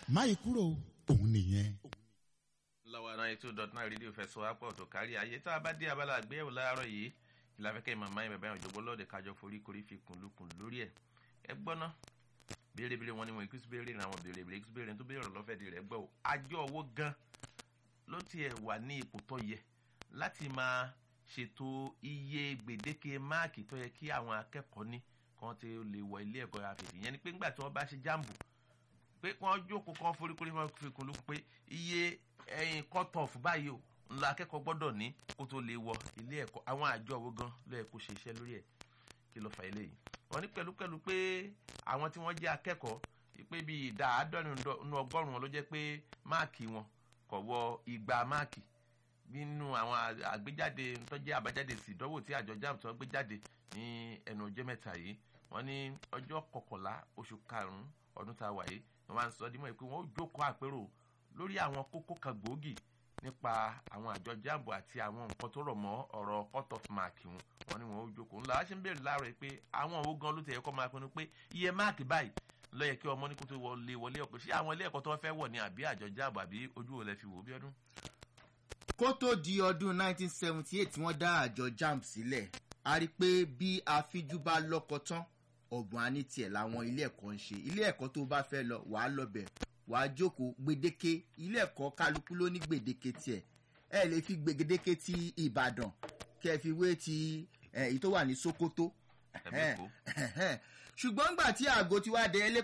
máyì kúrò òun nìyẹn. lọ́wọ́ náà ètò dot nine rédíò fẹ́ sọ apọ̀ tó kárí ayé tá a bá dé abala àgbéyẹ̀wò láàárọ̀ yìí ìlàfẹ́kẹ́ màmá yẹn bàbá yẹn òjògbó lọ́ọ̀dẹ̀ kájọ forí korí fi kùn lukùn lórí ẹ̀ ẹ gbọ́ ná béèrè-béèrè wọn ni wọn kí béèrè àwọn béèrè-béèrè kí béèrè tó béèrè lọ́fẹ̀ẹ́ di rẹ̀ gbọ́ o àjọ owó gan ló tiẹ̀ wà ní ipò tó yẹ láti máa ṣètò iye gbèdéke máàkì tó yẹ kí àwọn akẹ́kọ̀ọ́ ní kan ti lè wọ ilé ẹ̀kọ́ àfẹ̀tì yẹn ni pé ńgbà tí wọ́n bá ṣe jáàmbù pé wọ́n jókòó kan foríkorí wọn fi kún lókun pé iye ẹyin cut off báyìí o ńlá akẹ́kọ̀ọ́ gbọ́dọ̀ ní kó tó lè wọ ilé ẹ̀kọ́ àwọn àjọ owó gan ló yẹ kó ṣe iṣẹ́ lórí ẹ̀ kí ló fa eléyìí wọ́n ní pẹ̀lúpẹ̀lú pé àwọn tí wọ́n jẹ́ akẹ́kọ̀ọ́ pé bíi ìdá àádọ́rin nínú ọgọ́rùn-ún wọn ló jẹ́ pé máàkì wọn kò wọ igba máàkì nínú àwọn àgbéjáde tó jẹ́ àbájáde sí ìdánwò tí àjọ jamb tó gbé jáde ní ẹnu ọjọ́ mẹ́ta yìí wọ́n ní ọjọ́ kọkànlá oṣù karùn-ún ọdún tá a wà yìí wọ́n máa ń sọ dímọ̀ pé wọ́n ó jókòó àpérò lórí àwọn kókó kan gbòógì nípa àwọn àjọ jamb àti àwọn nǹkan tó rọ̀ mọ́ ọ̀rọ̀ cut off mark wọn wọ́n ní wọ́n ó jókòó ńlá wá ṣe ń béèrè láàárọ̀ pé àwọn owó gan ló tẹ̀yẹ kọ́ máa pinnu pé iye máàkì báyìí ló yẹ kí ọmọ ní kó tó wọlé wọlé ọ̀pọ̀ ṣé àwọn ilé ẹ̀kọ́ tó fẹ́ wọ̀ ní àbí àjọ jamb àbí ojú wo lẹ fi wò ó bí ọdún. kó tó di ọdún 1978 tí wọ́n dá àjọ jamb sílẹ̀ a rí i pé bí afíjú bá lọ́kọ tán ọ̀gbọ̀n á ní tiẹ̀ làwọn ilé ẹ̀kọ́ ń ṣe ilé ẹ̀kọ́ tó bá fẹ́ lọ wàá lọ bẹ̀ wàá jókòó gbèdéke ilé ẹ̀kọ́ kálukú ló ní gbèdéke tiẹ̀ ẹ lè fi gbèdéke ti ìbàdàn kẹ fi wé ti èyí tó wà ní sokoto ṣùgbọ́n gbà tí àgọ́ ti wá dé